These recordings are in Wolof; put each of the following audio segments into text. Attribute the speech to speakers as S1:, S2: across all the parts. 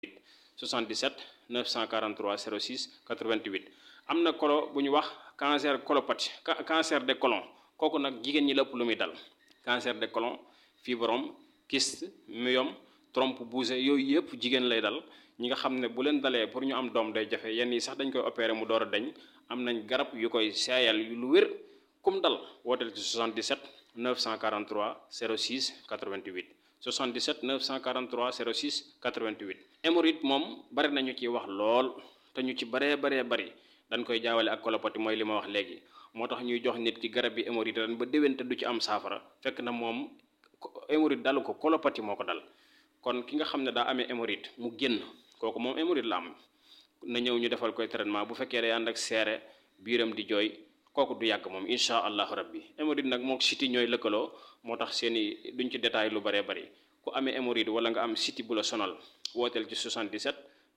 S1: 77 943 06 88 am na kolo bu ñu wax cancer colopathie cancer de colon kooku nag jigéen ñi la ëpp lu muy dal cancer de colon fibrome kyste myome trompe bougée yooyu yëpp jigéen lay dal ñi nga xam ne bu leen dalee pour ñu am doom day jafe yenn yi sax dañ koy opérer mu door a dañ am nañ garab yu koy seeyal yu lu wér kum dal wooteel ci 77 943 06 88 77 943 06 88 hémorroïde moom bari nañu ci wax lool te ñu ci baree baree bari dañ koy jaawale ak colopathie mooy li ma wax léegi moo tax ñuy jox nit ki garab bi hémorroïde ren ba déwén te du ci am saafara fekk na moom hémorroïde dalu ko colopathie moo ko dal kon ki nga xam ne daa amee hémorroïde mu génn kooku moom hémorroïde la am na ñëw ñu defal koy traitement bu fekkee day ànd ak seere biiram di jooy kooku du yàgg moom incha allahu rabbi hémorroïde nag mook siti ñooy lëkkaloo moo tax seeni duñ ci détail lu bëree bëri ku amee hémorroïde wala nga am siti bu la sonal wooteel ci 77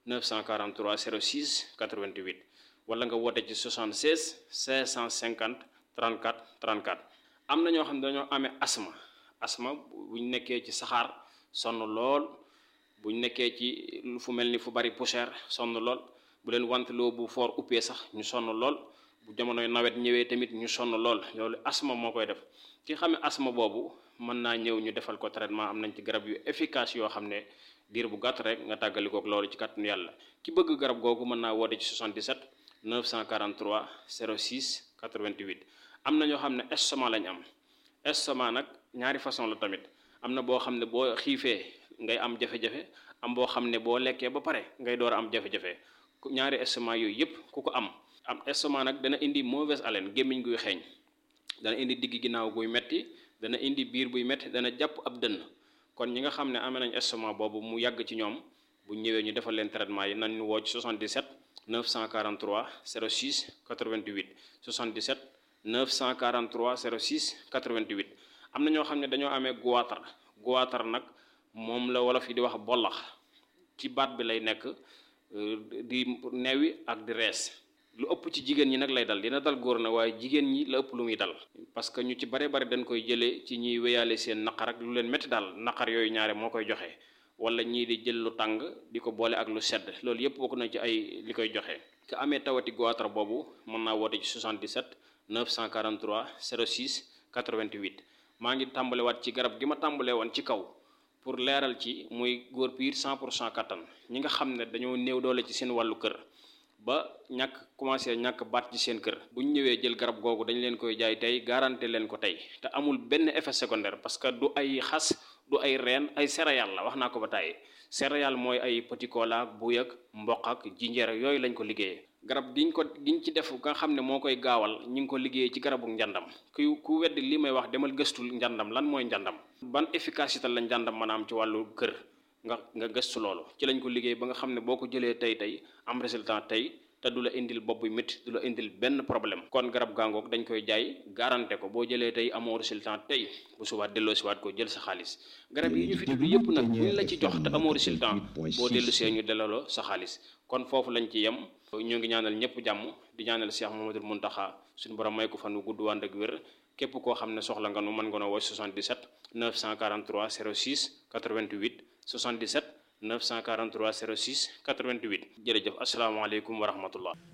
S1: 943 06 88 wala nga woote ci 76 550 34 34 am na ñoo xam ne dañoo amee asma asma buñ nekkee ci saxaar sonn lool buñ nekkee ci fu mel ni fu bari poussière sonn lool bu leen wanteloo bu foor uppee sax ñu sonn lool bu jamonoy nawet ñëwee tamit ñu sonn lool loolu asma moo koy def ki xamee asma boobu mën naa ñëw ñu defal ko traitement am nañ ci garab yu efficace yoo xam ne diir bu gàtt rek nga tàggalikook loolu ci kàttanu yàlla ki bëgg garab googu mën naa woote ci 77 943 06 88 am na ñoo xam ne estomac lañ am estomac nag ñaari façon la tamit am na boo xam ne boo xiifee ngay am jafe-jafe am boo xam ne boo lekkee ba pare ngay door a am jafe-jafe ñaari estomac yooyu yëpp ku ko am am estomac nag dana indi mauvaise haleine gémmiñ guy xeeñ dana indi digg ginnaaw guy metti dana indi biir buy metti dana jàpp ab dënn kon ñi nga xam ne amee nañ estomac boobu mu yàgg ci ñoom bu ñëwee ñu defal leen traitement yi nañ ñu woo ci 77 943 06 88 77 943 06 88 am na ñoo xam ne dañoo amee goitre goitre nag moom la wolof yi di wax bollax ci baat bi lay nekk di newi ak di rees lu ëpp ci jigéen ñi nag lay dal dina dal góor na waaye jigéen ñi la ëpp lu muy dal parce que ñu ci bare bari dañ koy jëlee ci ñiy wéyaale seen naqar ak lu leen métti daal naqar yooyu ñaare moo koy joxe wala ñii di jël lu tàng di ko boole ak lu sedd loolu yépp bokk na ci ay li koy joxe ka amee tawati goitre boobu mën naa woote ci 77 943 06 88 maa ngi tàmbalewaat ci garab gi ma tàmbalee woon ci kaw pour leeral ci muy góor piir 100 pour cent kattan ñi nga xam ne dañoo néew doole ci seen wàllu kër ba ñàkk commencé ñàkk baat ci seen kër bu ñu ñëwee jël garab googu dañ leen koy jaay tey garanté leen ko tey te amul benn effet secondaire parce que du ay xas du ay reen ay céréales la wax naa ko ba tàyyi céréales mooy ay petit cola ak buy ak mboq ak jinjeer ak yooyu lañ ko liggéeyee garab giñ ko giñ ci def nga xam ne moo koy gaawal ñu ngi ko liggéeyee ci garabu njàndam ku ku weddi li may wax demal gëstul njàndam lan mooy njàndam ban efficacité la njàndam mën a am ci wàllu kër nga nga gëstu loolu ci lañ ko liggéey ba nga xam ne boo ko jëlee tey tey am résultat tey te du la indil bopp bu métti du la indil benn problème kon garab gaangoog dañ koy jaay garanté ko boo jëlee tey amoo résultat tey bu subaat delloo siwaat ko jël sa xaalis garab yi ñu fi tudd yëpp nag buñ la ci jox te amoo résultat boo dellu see ñu delloo sa xaalis kon foofu lañ ci yem ñoo ngi ñaanal ñëpp jàmm di ñaanal Cheikh Mouhamadoul Mountakha suñu borom may ko fan wu gudd wànd ak wér képp koo xam ne soxla nga nu mën nga noo woo 77 943 06 88 77 943 06 88 jërëjëf asalaamaaleykum wa rahmatullah